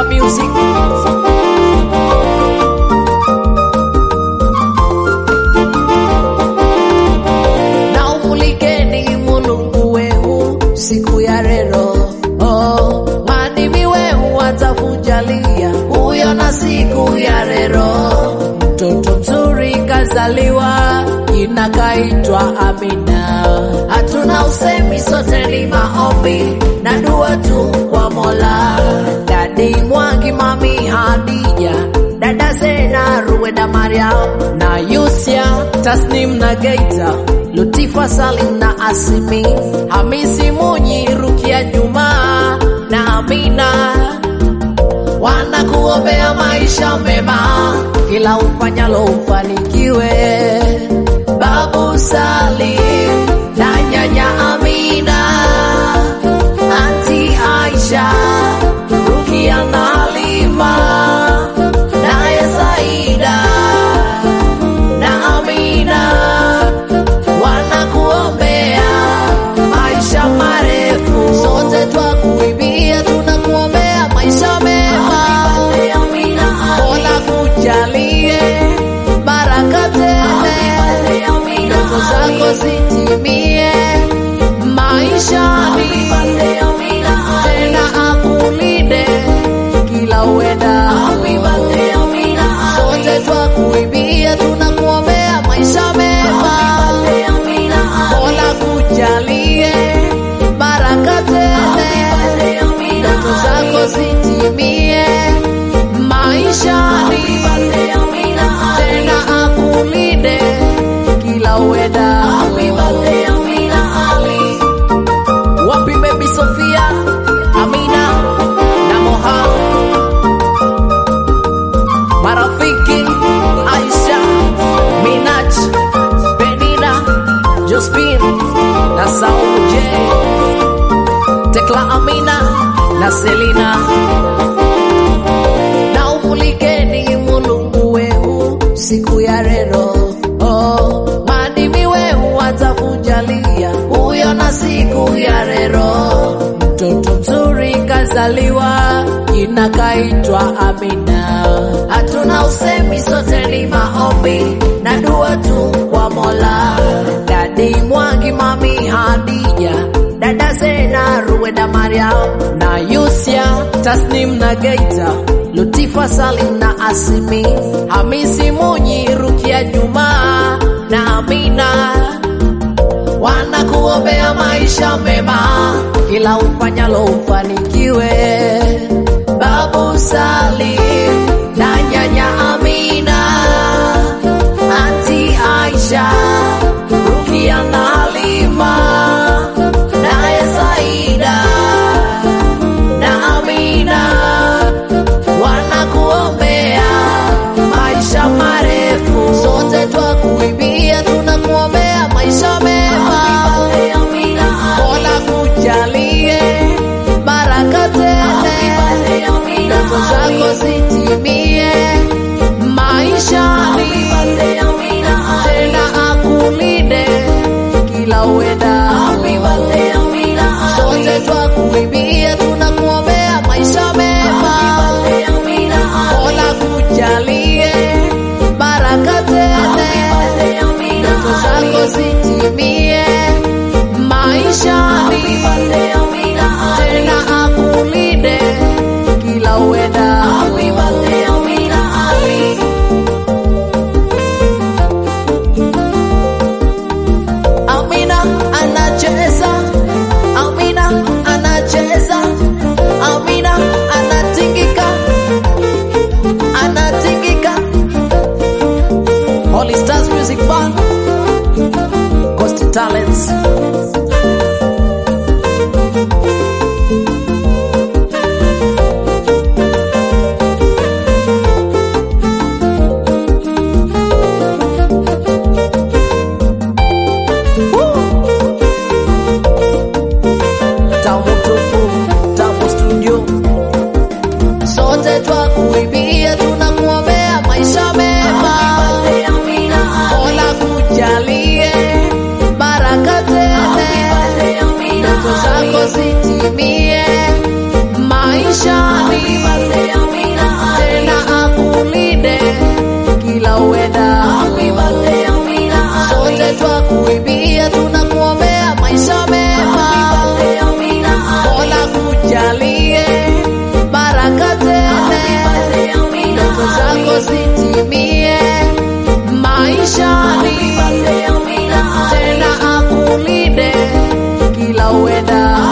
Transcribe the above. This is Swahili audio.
Music. Na umulikeni Mulungu wehu siku ya rero oh, maadimi wehu atakujalia huyo na siku ya rero. Mtoto mzuri kazaliwa, jina kaitwa Amina. Hatuna usemi, sote ni maombi na dua tu kwa Mola. Dadi Mwangi, mami Hadija, dada Zena, Ruweda, Mariam na Yusia, Tasnim na Geita, Lutifa, Salim na Asimi, Hamisi Munyi, Rukia Juma na Amina wanakuombea maisha mema, kila ufanyalo ufanikiwe. Babu Salim na nyanya Amina, anti Aisha, Rukia na Halima, naye Saida na Amina wanakuombea maisha marefu. Sote twakuimbia, tunakuombea maisha mema. Mola kujalie baraka tele, ndoto zako zitimie maishani, tena akulinde kila uenda. Sote twakuimbia, tunakuombea maisha mema. Mola kujalie baraka tele, ndoto zako zitimie maishani, tena akulinde kila uenda. Wapi baby Sofia, Amina na Moha, marafiki Aisha, Minaj, Benina, Jospin na Saumu J, Tekla Amina na Selina na umulikeni Mulungu wehu siku ya rero oh, maadimi wehu atakujalia huyo na siku ya rero. Mtoto mzuri kazaliwa, jina kaitwa Amina. Hatuna usemi, sote ni maombi na dua tu kwa Mola. Dadi Mwangi, mami Hadija, dada Zena, Ruweda, Mariam na Yusia, Tasnim na Geita, Lutifa, Salim na Asimi, Hamisi Munyi, Rukia Juma na Amina wanakuombea maisha mema, kila ufanyalo ufanikiwe. Babu Salim na nyanya Amina, anti Aisha, Rukia na Halima, naye Saida na Amina wanakuombea maisha marefu. Sote twakuimbia, tunakuombea maisha mema. Mola kujalie baraka tele, ndoto zako zitimie maishani, tena akulinde kila uenda. Sote twakuimbia, tunakuombea maisha mema. Mola kujalie baraka tele, ndoto zako zitimie maishani, tena akulinde kila uenda. Amina anacheza, Amina anacheza, Amina anatingika, anatingika. Holy Stars Music Band, Coast Talents. akulinde kila uenda